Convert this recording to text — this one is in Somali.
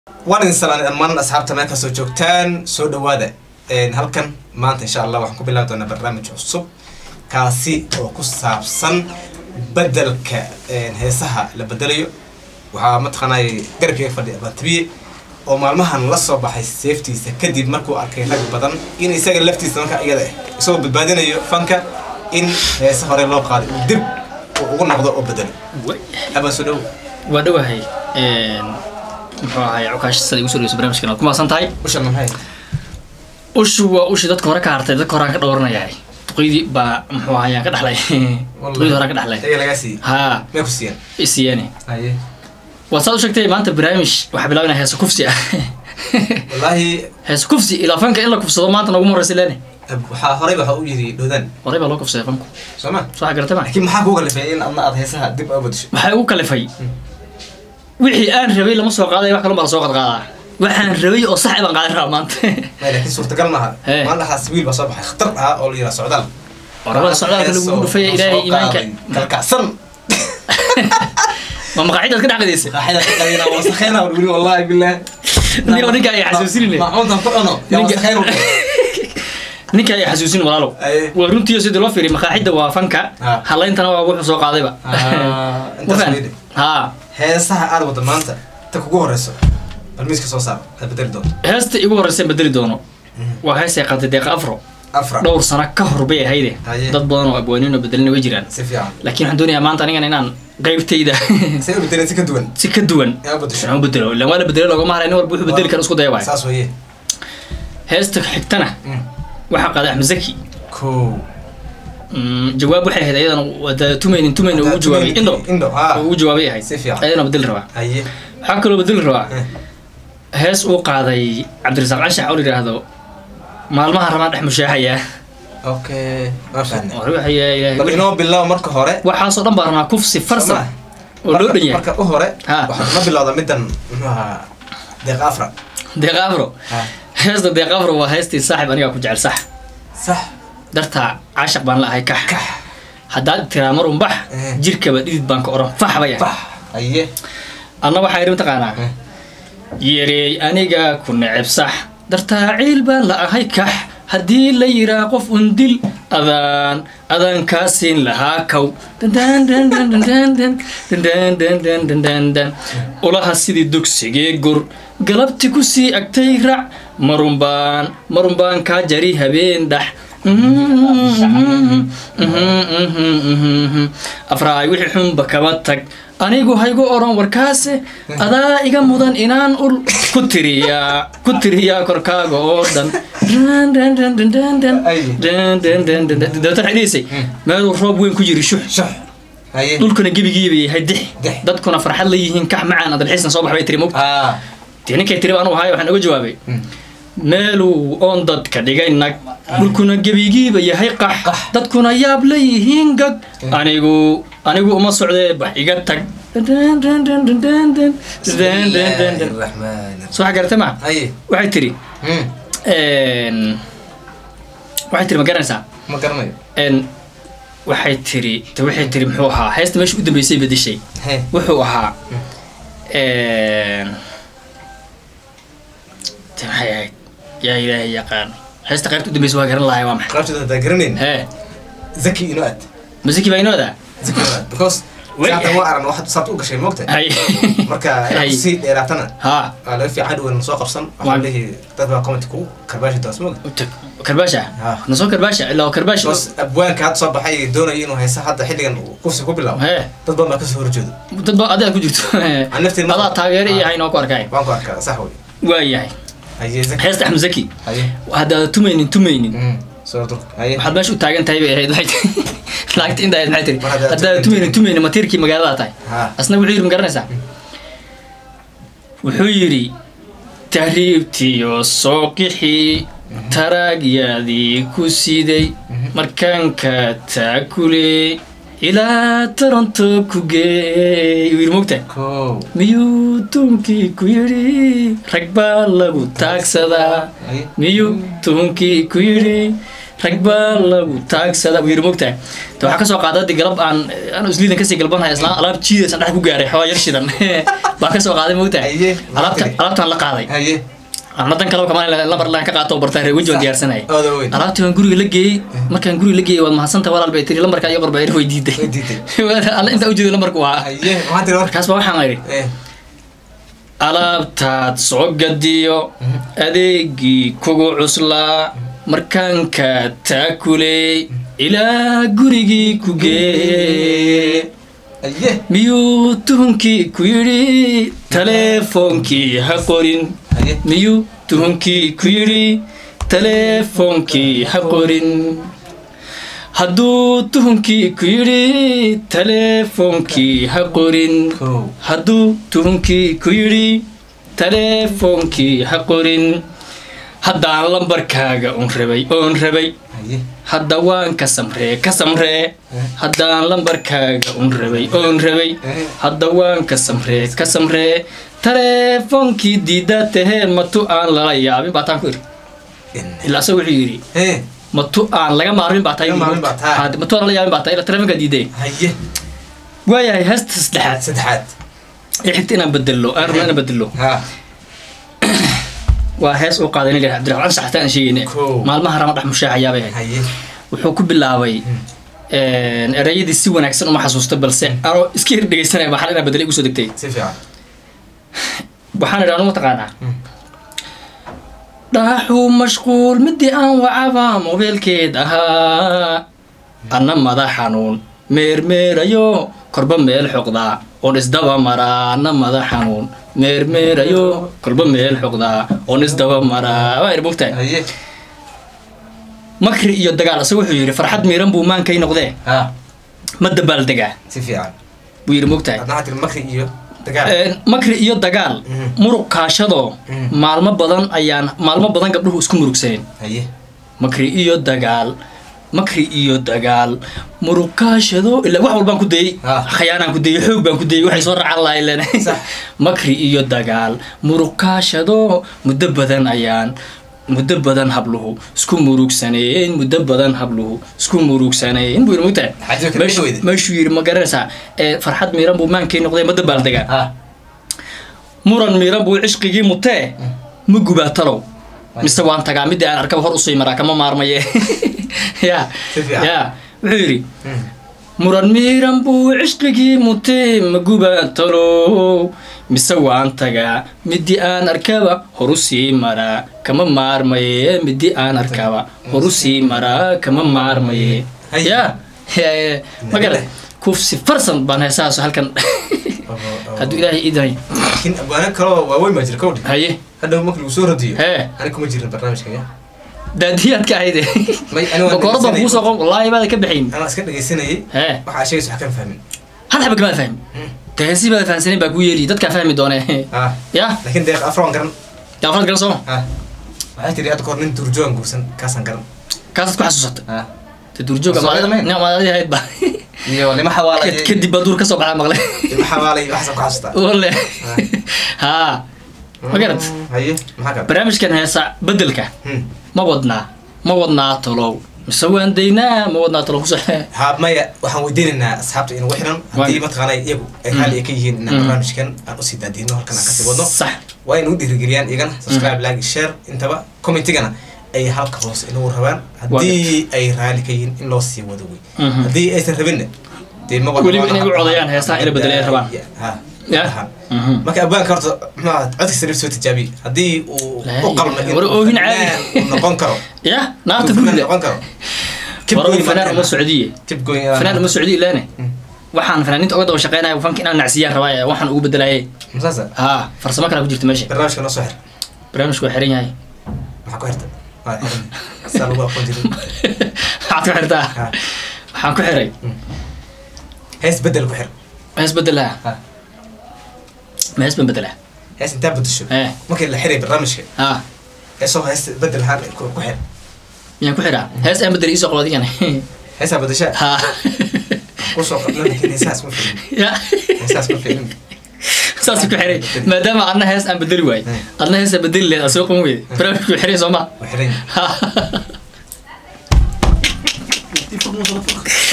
waan idin salaanay dhammaan asxaabta meel kastoo joogtaan soo dhawaada halkan maanta insha allah waxaan ku bilaabi doonaa barnaamij cusub kaasi oo ku saabsan bedelka heesaha la bedelayo waxaa mataqaanay garabkeyga fadhiya abatabiye oo maalmahan la soo baxay seeftiisa kadib markuu arkay rag badan in isaga laftiisa marka iyada ah isagoo badbaadinayo fanka in heese hore loo qaaday uu dib uu ugu noqdo oo bedelo abaa soo dhow waa dhowahay muxuu ahay cukaashi sida igu soo dhaweyso barnaamijkan waad ku maasan tahay ushan maxay ushu waa ushii dadka hore ka hartay dadka horaan ka dhowranayahay duqeydii baa muxuu ahay aan ka dhexlay duqeydii horaan ka dhexlay iyaga lagaa siiyey haa mee ku siiyeen isiyeene haye waad saad u sheegtay maanta barnaamij waxaa bilaabinaya heesa kufsi ah wallaahi heesa kufsi ilaa fanka in la kufsado maanta naguma horeysa leene waxaa horey waxa u yiri dhowdaan horey baa loo kufsaday fanku soo ma soo garata ma laakiin maxaa kugu kalifay in adna aad heesaha dib uga bedesho waxaa igu kalifay wixii aan rabay lama soo qaaday wax kalun baa lasoo qadqaadaa waxaan rabay oo sax baan qaadan rabaa maanta Maya, laakiin suurtagal maaha Hee. maalin dhaxaas wiil baa soo baxay khatar ah oo la yidhaha socdaal orabada socdaalka lagu dhufaya ilaahay iimaanka kalkacsan ma maqaacidaad ka dhexqadaysa qaaxida ka qalina wasakheena wili wallahi billah Nin oo ninka ay xasuusinine. maacuntan ku cuno yaa Ninka- wasakheyn ninka ay xasuusin walaalow Aye. waa runtii sidii loo fiiriy maqaaxida waa fanka Ha. halayntana waa wuxuu soo qaadayba intaas Wafan? weydhi ha heesaha aad wada maanta ta kugu horeyso bal miiska soo saar aad bedeli doonto heesta igu horeysa bedeli doono waa heestay qaatay deeqa afro afra dhowr sano ka hor bay ahayde Haye. dad badan oo abwaaniin oo bedelina way jiraan si fiican laakiin waxaan doonayaa maanta anigan inaan qaybtayda say u bedeleen si ka duwan si ka duwan yaa u bedesho waxaan u bedelo ilaan waa la bedelay loogama haray nin walba wuxuu bedeli kara isku daya waay saas weeye heesta xigtana Mm. waxaa qaaday axmed zaki kow Mm, jawaab waxay ahayd ayadana wada tumaynin tumaynin ugu jawaabay indho indho ha ugu jawaabay ahayd Si fiican. ayadana bedeli rabaa haye waxaa kaloo bedeli rabaa Eh. hees uu qaaday cabdirasaaq anshax oo la yidhaahdo maalmaha rabaan dhex mushaaxaya okay waa fahne oo ruuxaya bal ilaahay inoo bilow marka hore waxaasoo dhan baa rabnaa kufsi farsan Soma. oo loo Marka- dhan yahay marka u hore Ha. waxaa ma bilowda middan muxuu ahaa deeqa afra deeqa afro Ha. heesta deeqa afro waa heestii saaxib anigaa ku jecel sax sax dartaa caashaq baan la ahay kax kax haddaad tiraa mar unbax Eh. jirkaba dhidid baan ka oran fax bay ahay bax haye anna waxaa yidhi mataqaanaa Eh. yereey aniga ku neceb sax dartaa ciil baan la ahay kax haddii la yiraa qof un dil adaan adaan kaa siin lahaa kow dan ulaha sidii dugsigee gur galabti ku sii agtay rac marunbaan marunbaan kaa jari habeen dhax afraay wixii xunba kaba tag anigu haygu oran warkaase adaa iga mudan inaan ul ku tiriyaa ku tiriyaa korkaaga oo dhan dabeetan xidhiisay meeluu roob weyn ku jiri shux shux haye dhulkuna gebigiiba yahay dix Dix. dadkuna farxad la yihiin kax macaan adalxiisna soo bax bay tiri mog ah dee ninkay tiri anu ahaay waxaan uga jawaabay meeluu oon dadka dhigay nag dhulkuna gebigiiba yahay qax dadkuna yaab la yihiin gag anigu anigu uma socdee bax iga tag bismillaahi soo xagarta ma haye waxay tiri Hmm. waxay tiri ma garanaysaa ma garanayo n waxay tiri te waxay tiri muxuu ahaa heesta meesha u dambeysay bedeshay he wuxuu ahaa te maxay ahayd yaa ilaahay yaqaan heesta qaybta u dambeysa waa garan lahay waa maxay qaybtooda hadaa garanayn hee zaki inoo aad masiki baa inooda zaki inoo aad because Wey. saatan waa aran waxaad saabta u gashay moogta hay marka inaad Hay. kusii dheeraatana ha waa laga fiican dhowan soo qabsan Waa- waxaa leeyahay dad baa comment ku karbaashi doos moogta Tag- karbaasha Ha. nasoo karbaasha ilaa waa karbaasha because abwaanka hadda soo baxay doonaya inuu haysa hadda xilligan uu kufsi ku bilaabo hee dad badan baa kasoo horjeedo dad ba adiga ku jirto Aan nafteeda ma- adaa taageero iyo haynoo ku arkay waan ku arkaa sax wey waa yahay haye zaki heesta axmed zaki haye haddaad tumaynin tumaynin Mm. soo durka haye waxaad meesha u taagan tahay bay ahayd waxay tiri lacagta inta ahayd maxay tiri Mar haddaad haddaad tumaynin tumaynin matiirkii magaalada tahay ha asna wuxuu yidhi ma garanaysaa wuxuu yidhi tahriibtiyo soo qixii taraagyaadii ku siday markaanka taakule ilaa toronto ku geey yuu yidhi mogta kow miyuu tuunkii ku yidhi rag baa lagu taagsadaa haye miyuu tuunkii ku yidhi rag baa lagu taagsada buu yiri mogtahay ta waxaa kasoo qaaday hadii galab aan aan isliidan kasii galbanaya islaan alaab jiidaysan dhex ku gaaray xoogaa yar shidan baa kasoo qaaday mogtahay Haye, alaabta maxaa alaabtaan la qaaday haye ana dan kaleba kamaan lambar laan ka qaato oo bartaan reer weji waan diyaarsanayay Ooda weyn. alaabtii waan guriga la geeyey markaan guriga la geeyey waad mahadsantahay walaal bay tiri lambarka iyo qorba way diiday Way diiday. alla intaa ujeedo lambarku waa haye maxaa tiri warka markaas baa waxaan idhi Eh, alaabtaad soo gadiyo adeegii kugu cuslaa markaanka taakuley ilaa gurigii ku gee haye miyuu tuhunkii ku yidhi taleefoonkii ha qorin haye miyuu tuhunkii ku yidhi taleefoonkii ha qorin hadduu tuhunkii ku yidhi taleefoonkii ha qorin kow hadduu tuhunkii ku yidhi taleefoonkii ha qorin haddaan lambarkaaga un rabay oon rabay haye hadda waan ka samree ka samree haddaan lambarkaaga un rabay oon rabay hadda waan ka samree ka samree taleefoonkii diidaa tahee matu aan lala yaabin baa taan ku idhi ilaa asaga wuxuu yidhi Eh, matu aan laga maarmin baa tahay Laga maarmin baa tahay. Had- matu aan lala yaabin baa tahay ila taleefonkaa diiday haye waayahay heesta saddexaad saddexaad ee xigta inaan bedelo aan rabno inaan bedelo ha waa hees uu qaaday nin la yidhahdo cabdiraxmaan saxta aan sheegayne Kow. maalmaha rama dhex mushaacayaabay ahayd haye wuxuu ku bilaabay erayadii si wanaagsan uma xasuusta balse anoo iska hir dhegeysanaya baa xal inaa bedelay igu soo degtay si fiican waxaan idhi anu mataqaanaa dhaaxuu mashquul midii aan wacaba mobeelkeed ahaa anna madax xanuun meermeerayo korba meel xoqdaa oon isdaba maraa anna madax xanuun meermeerayo korba meel xoqdaa oon isdaba maraa waa idhi mogtahay haye makri iyo dagaal ase wuxuu yidhi farxad miiran buu maankay noqdee ha ma dabaaldegaa si fiican buu yidhi mogtahay hadna waxaa tiri makri iyo dagaal Een, makri iyo dagaal Mhm. muruq kaashadoo Mhm. maalmo badan ayaan maalmo badan gabdhuhu isku murugsaneen haye makri iyo dagaal makri iyo dagaal muruq kaashado ilaa wax walbaan ku dayey Ah. khayaanaan ku dayey xoog baan ku dayey waxay soo racan lahay len Sax. makri iyo dagaal muruq kaashado muddo badan ayaan muddo badan habluhu isku murugsaneen muddo badan habluhu isku murugsaneen buu yidhi mogtahay Xaajada kale Meeshu- weyde. meeshuu yidhi ma garanaysaa ee farxad miiran buu maankii noqday ma dabaaldegaa ha muran miiran buu cishqigii mutee ma gubaa talow mise waan tagaa midii aan arkaba hor usii maraa kama maarmaye ya Si fiican. ya wuxuu yidhi Mm. muran miiran buu cishqigii mutee ma gubaa talow mise waan tagaa midii aan arkaba hor usii maraa kama maarmaye midii aan arkaba hor usii maraa kama maarmaye Hay. ya Ya, magara kufsi farsan baan heesahaas halkan Oo, oo. hadduu ilaahay iidanay laakiin abwaano kaloo waaweyn baa jira kowdhi haye hadhow markii lagu soo radiyo Hee. ani kuma jirin barnaamijkan ya daadiyaad ka ahayde May- ani waan bakoorad baan dhegeysanayay. kugu soo qon wallaahi baada ka bixin anaa iska dhegeysanayay hee waxaa sheegaysa wax kan fahmin hal xaba kamaad fahmi deesi baad fahansanin baa kuu yeeri dadkaa fahmi doone ha ya laakiin deeq afroan garan yaafrad garan sooma ha waxay tiri hadda kahor nin durjoogan guursan kaasaan garan kaasaad ku xasuusatay ha te duurjooga Soomaalida mayn? maadadi ahayd ba iyo lima xawaalay Kad- kadib baa duur ka soo baxaa maqle lima xawaalay waxaasaan ku xasuustaa wale ha ma garad haye maxaa kale barnaamijkan heesa bedelka Hmm. ma wadnaa ma wadnaa tolow mise waan daynaa ma wadnaa tolow kuso ha maya waxaan weydiinaynaa asxaabta inagu xiran haddii mataqaana iyagu ay raali ay ka yihiin inaan Mm. barnaamijkan aan usii daadihino halkan aan kasii wadno sax waa inagu dhiirigeliyaan iyagana subscribe like share intaba commentigana ay halka hoose inagu rabaan haddii ay raali ka yihiin in loo sii wado wey Mhm. haddii aysan rabinna dee ma wada- Weliba inay u codayaan heesaha ina bedelay ay rabaan. ha Ya. Ha. Mhm. marka abwaanka horta muxuu codka sariif soo tijaabiye haddii uu La u qalmo ilaha- in war oohin caadi. fanaan uu noqon karo ya naarta uu fanaan gurida noqon karo Keep hore going, fanaan uma fanaan. socdiye Keep going, uh, fanaan uma socdiye ilaane Mm. waxaan fanaaniinta uga daba shaqeynaya fanka inaan nacsiyaan rabaa waxaan ugu bedelaayay Masaasa, ha farsamo kala ku jirta meesha barnaamijka noo soo xir barnaamijku waa xiran yahay maxaa ku xirta waa xiran saa lagu aqoon jirin waxaad ku xirtaa Ha. waxaan ku xiray hees bedel ku xir hees bedelaha Ha. ma hees ban bedelaha hees intaa bedesho Eh. markii la xiray barnaamijka ha heesoo hees bedel ahaan ku ku xir miyaan ku xiraa hees aan bedel iisoo qabo adigana heesaa bedeshaa ha kusoo qabna laakiin heesaas ma filin ya heesaas ma filin saas ku xiray maadaama adna hees aan bedeli waay adna hees aan bedeli lehed aad soo qaban weyde barnaamijku xiray soo ma waa xiran Ha. fur muusada fur